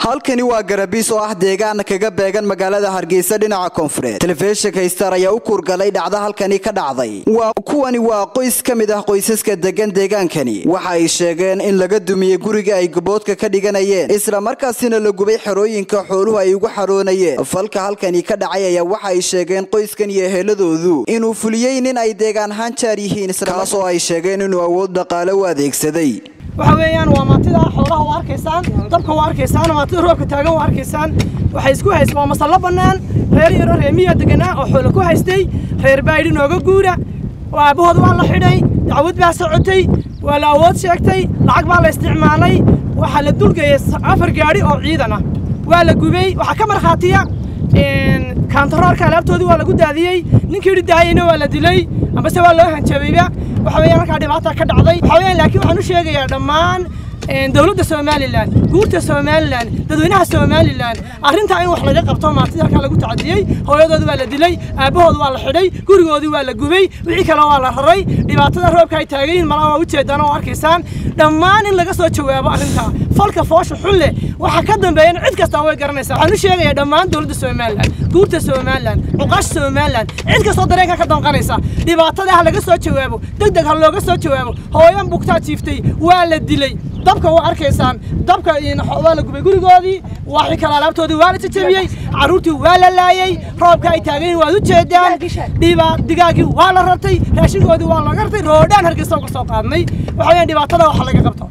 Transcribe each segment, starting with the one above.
halkani waa garabiis oo ah deegaan kaga beegan magaalada hargeysa dhinaca koonfureed telefishinka star ayaa u kuurgalay dhacda halkani ka dhacday kuwani waa qoys ka mid ah qoysaska degan deegaankani waxa ay sheegeen in laga dumiyey guriga ay gaboodka ka dhiganayeen isla markaasina la gubay xerooyinka xooluhu ay ugu xaroonayeen falka halkani ka dhacay ayaa waxa ay sheegeen qoyskan iyo eheladoodu inuu fuliyey nin ay deegaan ahaan jaar yihiin islakaas oo ay sheegeen inuu awood dhaqaale u adeegsaday waxa weeyaan waa maantida xoolaha u arkaysaan dabka u arkaysaan maantida roobka taagan u arkaysaan waxay isku haystaan waa masallo bannaan reer yaro reemiya deganaa oo xoolo ku haystay reer baydhi nooga guura aabahood waa la xidhay dacwad baa socotay waa la awood sheegtay lacag baa la isticmaalay waxaa la dulgeeyey afar gaadhi oo ciidan ah waa la gubay waxaa ka markhaatiya kaantaroorka alaabtoodii waa lagu daadiyey ninkii dhidaayeyna waa la dilay ambase waa loo hanjabayba waxa weeyaan halkaa dhibaata ka dhacday waxa weeyaan laakiin waxaan u sheegayaa dhammaan dowladda somalilan guurta somalilan dadweynaha somalilan arrintaa in wax laga qabto maantida halkaa lagu tacadiyey hooyadoodi waa la dilay aabbahoodi waa la xidhay gurigoodii waa la gubay wixii kale waa la raray dhibaatada roobka ay taagan yihiin malaa waa ujeedaan oo arkaysaan dhammaan in laga soo jawaabo arrintaa falka foosha xun leh waxa ka dambeeyana cid kastaa way garanaysaa waxaan u sheegayaa dhammaan dowladda somalilan guurta somalilan cuqaasha somalilan cid kastoo dareenka ka danqanaysa dhibaatada ha laga soo jawaabo deg deg ha looga soo jawaabo hooyan bugtaa jiiftay waa la dilay dabka waa arkaysaan dabka waa la gubay gurigoodii waxii kale alaabtoodii waa la jajabiyey carruurtii waa la laayey roobka ay taagan yihin waad u jeedaan dhiba digaagii waa la rartay raashinkoodii waa laga rartay roodhaan hargeysa uga soo qaadnay waxa weeyaan dhibaatada waxa laga qabto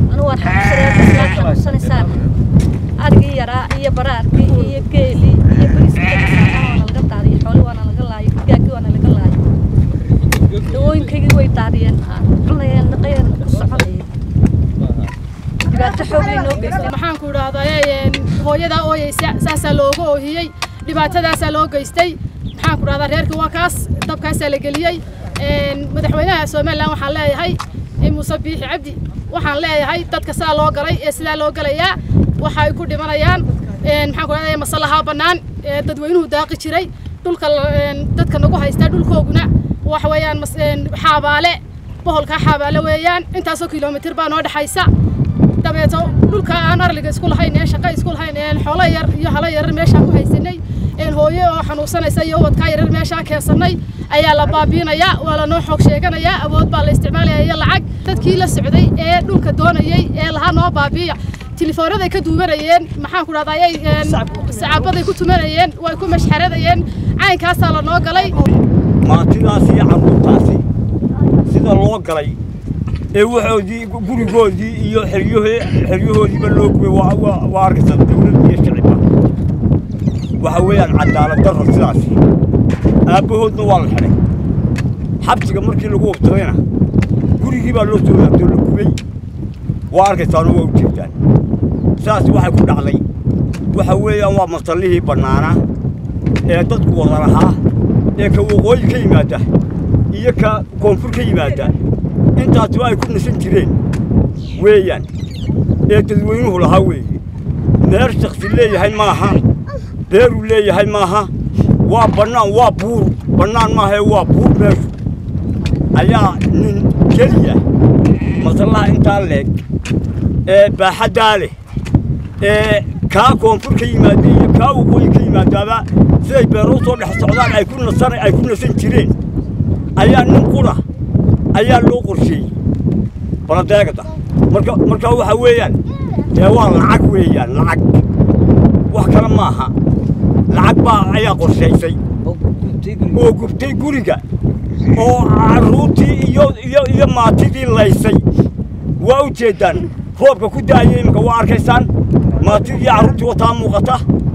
arigii yaraa iyo baraarkii iyo geelii iyo bariiskii laga daadiyey xooli waana laga laayay digaagii waana laga laayay dawooyinkaygii way daadiyeen cunayeen dhaqayeen ku soconayeen dhibaato xoog lay noo geystay maxaan ku idhahdaa hooyadaa ooyeysa saasaa looga oohiyey dhibaatadaasaa loo geystay maxaan ku idhahdaa reerkii waa kaas dabkaasaa la geliyey madaxweynaha somalilan waxaan leeyahay muuse biixi cabdi waxaan leeyahay dadka sidaa loo galay ee sidaa loo galayaa waxa ay ku dhimanayaan maxaan ku idhahdaa masalahaa bannaan ee dadweynuhu daaqi jiray dhulka dadka nagu haystaa dhulkooguna waxa weeyaan xaabaale boholkaa xaabaale weeyaan intaasoo kilomitir baa noo dhexaysa dabeeto dhulka aan arliga isku lahayn ee shaqo isku lahayn ee xoolo yar iyo halo yarar meeshaan ku haysanay een hooyo oo xanuunsanaysa iyo ubadkaa yarar meeshaa keensanay ayaa la baabiinayaa waa lanoo xoog sheeganayaa awood baa la isticmaalaya iyo lacag dadkii la socday ee dhulka doonayey ee lahaa noo baabiiya tilefoonaday ka duubanayeen maxaan ku dhahdaa ayay sacaabaday ku tumanayeen way ku mashxaradayeen caynkaasaa lanoo galay maantidaasi iyo carruurtaasi sida loo galay ee waxoodii gurigoodii iyo xeryahoodiiba loo gubay waa arkaysaa dawladda iyo shicibka waxa weeyaan cadaalad darro sidaasi aabbahoodna waa la xidhay xabsiga markii lagu wabtadayna gurigii baa loo soo laabtoo la gubay waa arkaysaano waa u jeedaan sidaasi waxay ku dhacday waxa weeyaan waa masallihii bannaanaa ee dadku wada lahaa ee ka waqooyi ka yimaada iyo ka koonfur ka yimaada intaasi ay ku nasan jireen weeyaan ee dadweynuhu lahaa weeye meer shaksi leeyahay maaha beeruu leeyahay maaha waa bannaan waa buur bannaan maahae waa buur meeshu ayaa nin keliya masallaha intaa leeg ee baaxaddaa leh ee kaa koonfur ka yimaada iyo kaa waqooyi ka yimaadaaba siday beeruu soo dhex socdaan ay ku nasan ay ku nasan jireen ayaa nin qura ayaa loo qorsheeyey baladeegada marka marka waxa weeyaan dee waa lacag weeyaan lacag wax kale maaha lacag baa ayaa qorshaysay oo gubtay guriga oo carruurtii iyo iyo iyo maatidii laysay waa u jeeddaan roobka ku da'aya iminka waa arkaysaan maatidii carruurtii wataa muuqata